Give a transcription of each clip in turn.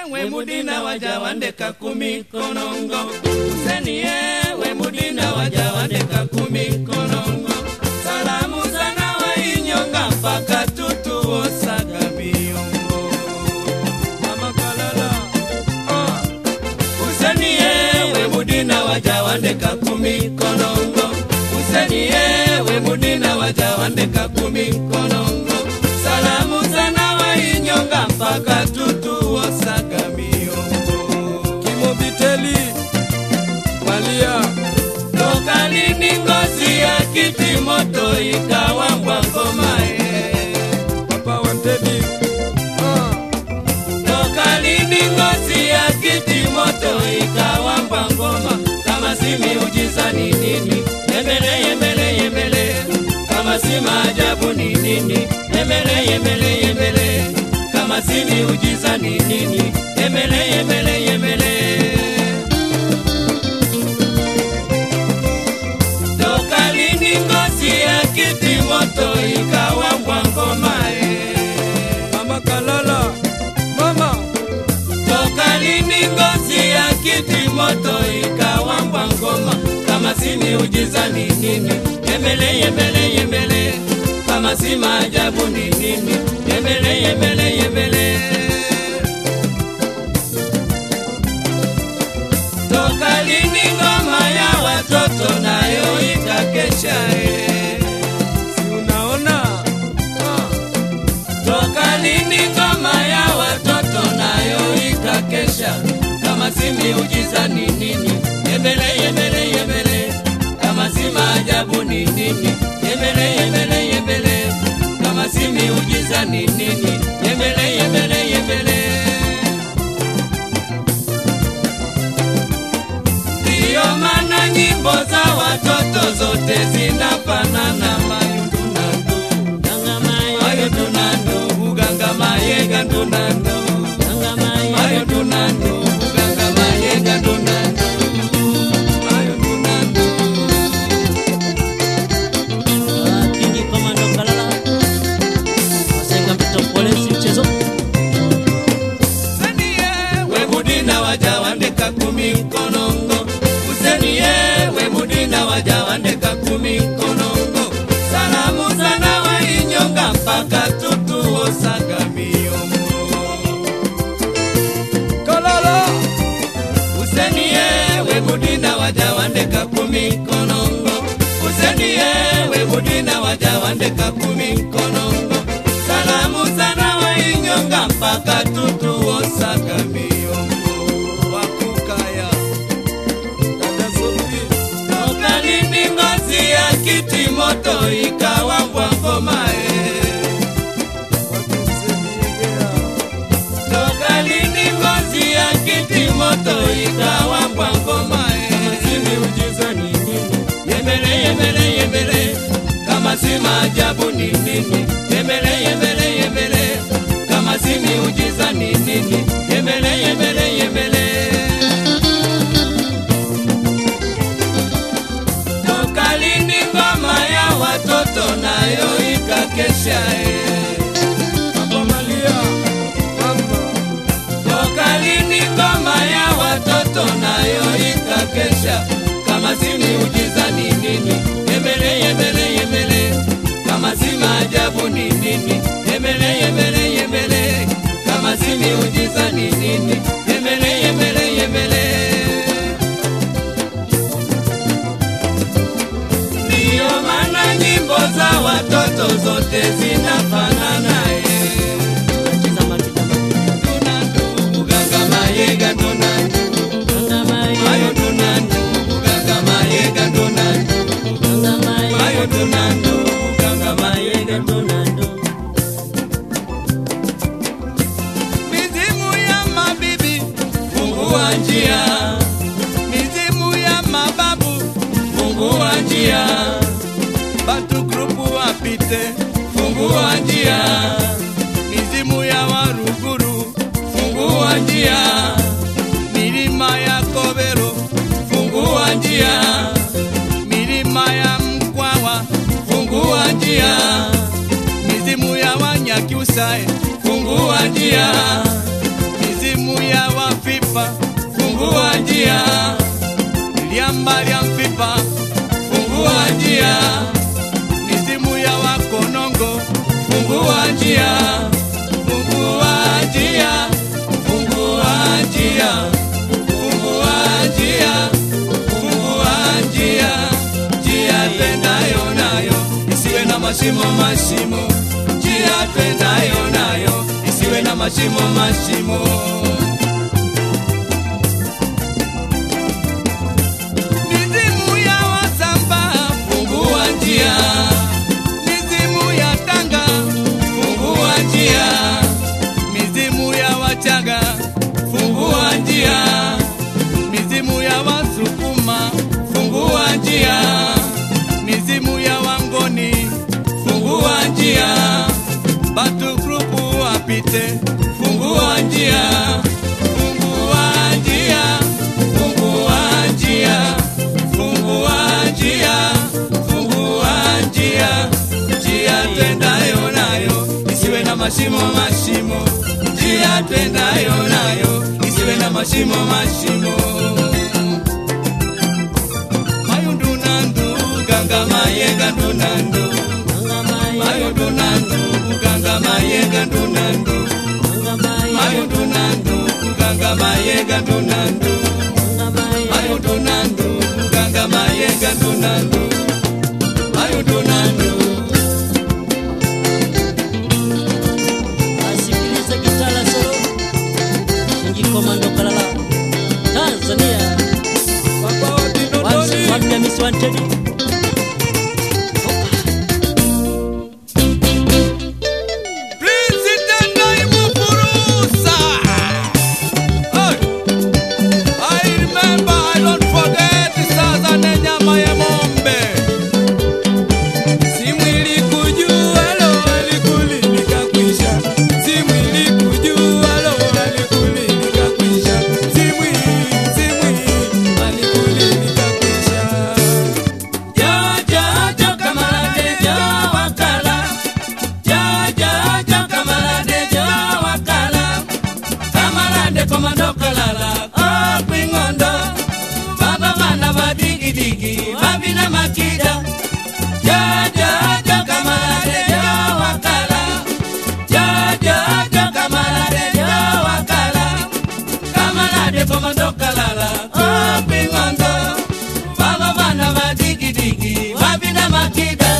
wemudina wajawandeka kumi konongo useni ye wemudina wajawandeka kumi konongo salamu sana wainyonga mpaka tutuosaga miongo mama kalala ah. useni ye wemudina wajawandeka kumi konongo useni ye wemudina wajawandeka kumi konongo salamu sana wainyonga mpaka tutuosaga miongo kimobiteli malia toka lini ngozi ya kiti moto ikawambwa ngomae papa wantedi ah. toka lini ngozi ya kiti moto ikawambwa ngoma kama si miujiza ni nini yembele yembele yembele kama si maajabu ni nini yembele yembele yembele kama si miujiza ni nini yembele yembele yembele toka lini ngozi ya kiti moto ikawambwa ngoma eh. mama kalala mama toka lini ngozi ya kiti moto ikawambwa ngoma kama si miujiza ni nini yembele yembele yembele kama si maajabu ni nini yembele yembele yembele toka lini ngoma ya watoto nayo ikakesha eh. si unaona ah. toka lini ngoma ya watoto nayo ikakesha kama si miujiza ni nini yembele yembele yembele kama si maajabu ni nini yembele yembele yembele kama si miujiza ni nini yembele yembele yembele ndiyo maana nyimbo za watoto zote zinafanana mayundunandu mayundunandu uganga mayega ndunandu mayundunandu uganga mayega ndunandu mayundunandu Kingi Komando Kalala Wasenga Mpeto Polisi mchezo useniye wemudina wajawandeka kumi mkonongo useniye wemudina wajawandeka kumi mkonongo salamu sana wainyonga mpaka tutuosaga miongo kalala useniye wemudina wajawandeka kumi mkonongo useniye wemudina wajawandeka kumi mkonongo salamu sana wainyonga mpaka tutuosaga miongo wakukaya dada sofi toka lini ngozi ya kiti moto ikawambwa ngomae watumsemiegea toka lini ngozi ya kiti moto ikawambwa ngomae si miujiza ni nini yembele yembele yembele kama si maajabu ni nini yembele yembele yembele kama si miujiza ni nini yembele yembele yembele toka lini ngoma ya watoto nayo ikakesha eh. papa malia mama toka lini ngoma ya watoto nayo ikakesha kama si miujiza ni nini yembele yembele yembele kama si maajabu ni nini yembele yembele yembele kama si miujiza ni nini yembele yembele yembele ndiyo maana nyimbo za watoto zote zinafanana eh. Cheza mapita mapita tunandu uganga mayega tunandu Ganga Mai mayo tunandu uganga mayega tunandu Ganga Mai mayo tunandu uganga mayega Donando mizimu ya mabibi fungua njia mizimu ya mababu fungua njia batu grupu wapite fungua njia mizimu ya waruguru fungua njia milima ya kobero fungua njia milima ya mkwawa fungua njia mizimu ya wanyakyusae fungua njia mizimu ya mfipa fungua njia liamba lya mfipa fungua njia mizimu ya wakonongo fungua njia fungua njia fungua njia fungua njia fungua njia njia twendayo nayo isiwe na mashimo mashimo njia twendayo nayo isiwe na mashimo mashimo mizimu ya wasamba fungua njia mizimu ya tanga fungua njia mizimu ya wachaga fungua njia mizimu ya wasukuma fungua njia mizimu ya wangoni fungua njia batu grupu wapite fungua njia fungua njia fungua njia fungua njia fungua njia njia twendayo nayo isiwe na mashimo mashimo njia twendayo nayo isiwe na mashimo mashimo mayundunandu ganga mayenga ndunandu mayundunandu ganga mayenga ndunandu mayundunandu ganga mayenga ndunandu mayundunandu ganga mayenga ndunandu mayundunandu asikilize kitala solo inji komando kalala tanzania Papa wa Kinondoni. wapya misi wantedi Prince Tendai Mufurusa. Hey. I remember, I don't forget sasa ne nyama ya ng'ombe. Simu ilikujua lo alikuli nikakwisha. Simu ilikujua lo alikuli nikakwisha. Simu hii, simu hii, alikuli nikakwisha. Jojo kamarade jo wakala Jojo kamarade jo wakala Kamarade komando kalala oh kwingondo Baba bana badigidigi babina makida Jojo kamarade jo wakala Jojo kamarade jo wakala Kamarade komando kalala oh kwingondo Baba bana badigidigi babina makida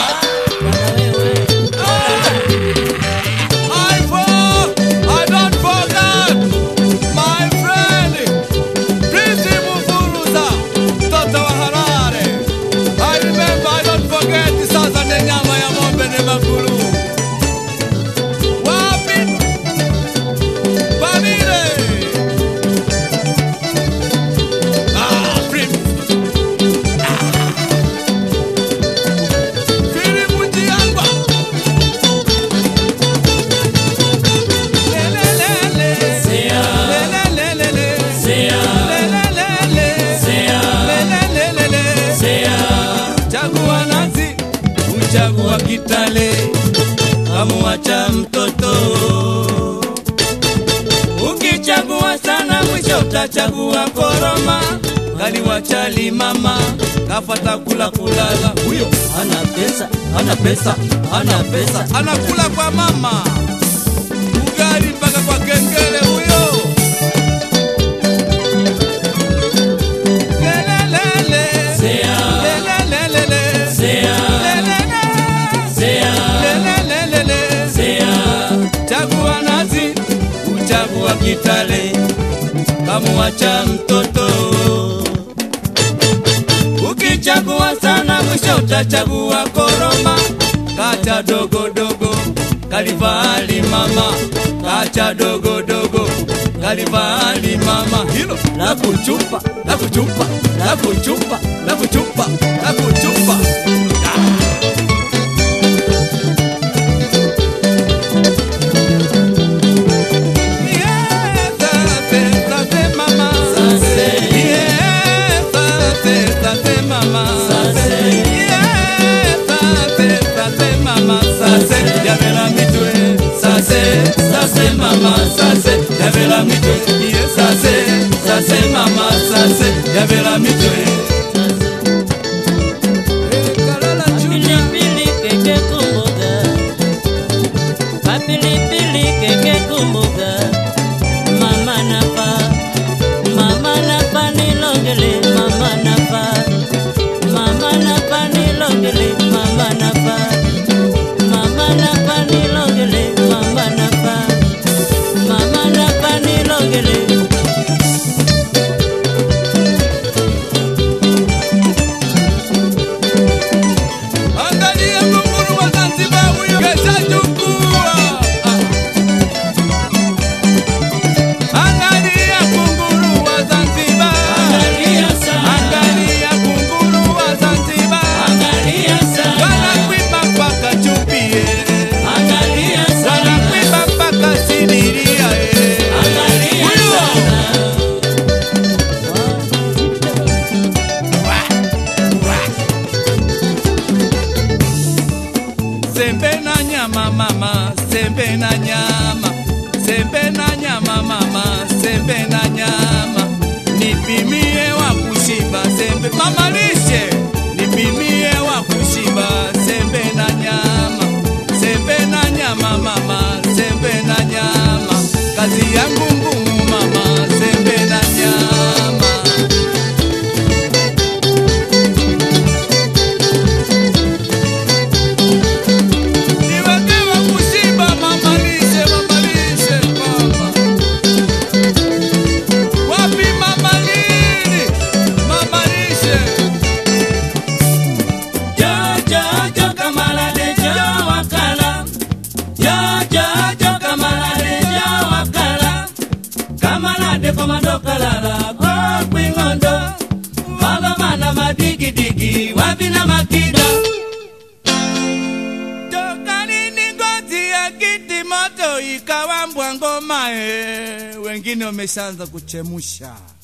I for, I don't forget my friend Prisi Mufuruza, mtoto wa Harare. I remember, I don't forget sasa ne nyama ya ng'ombe ne maguru. Wapi? Pamile. Ah, Prisi. Fili Mutiangwa. Chagua nazi, uchagua kitale, kamuacha mtoto. Ukichagua sana, mwisho utachagua koroma. Kaliwacha limama, kafata kula kulala. Huyo ana pesa ana pesa ana pesa anakula kwa mama, ugali mpaka kwa kengele huyo. Lelelele. Lelelelele. Lelelele. Lelelelele. Chagua nazi, uchagua kitale, kamuacha mtoto. Ukichagua sana, mwisho utachagua koroma. Kacha dogo dogo, kalivali mama. Kacha dogo dogo, kalivali mama. Hilo la kuchupa, la kuchupa, la kuchupa, la kuchupa, la kuchupa. Yeah, sase, sase mama. Sase. Yeah, sase, sase mama. Sase. Yeah, sase, sase mama. Sase, yavela mitwe. Sase, sase mama. Sase, yavela mitwe. Yeah, sase, Ngere Angalia kunguru wa Zanzibar huyo keshachukua. Angalia kunguru wa Zanzibar. Angalia sana, Angalia kunguru wa Zanzibar. angalia sana, Wanakwimba mpaka chupie. angalia sana, Wanakwimba mpaka sidiria eh. angalia Huyo. sana. Sembe na nyama mama, sembe na nyama, sembe na nyama mama, sembe na nyama. Nipimie wa kushiba, sembe mama lishe. Nipimie wa kushiba, sembe na nyama, sembe na nyama mama, sembe na nyama. Kazi yangu ngumu mama, sembe na nyama. Niwekewe kushiba mama lishe, mama lishe mama. Wapi mama lili? Mama lishe. Jo, jo, jo, kamalade, jo, wakala. Jo, jo, jo, kamalade, jo, wakala. Kamalade komando kalala, ko kwingondo. Magomana madigidigi, wapi na makida. Toka nini ngozi ya kiti moto ikawa mbwa ngoma eh. Wengine wameshaanza kuchemusha.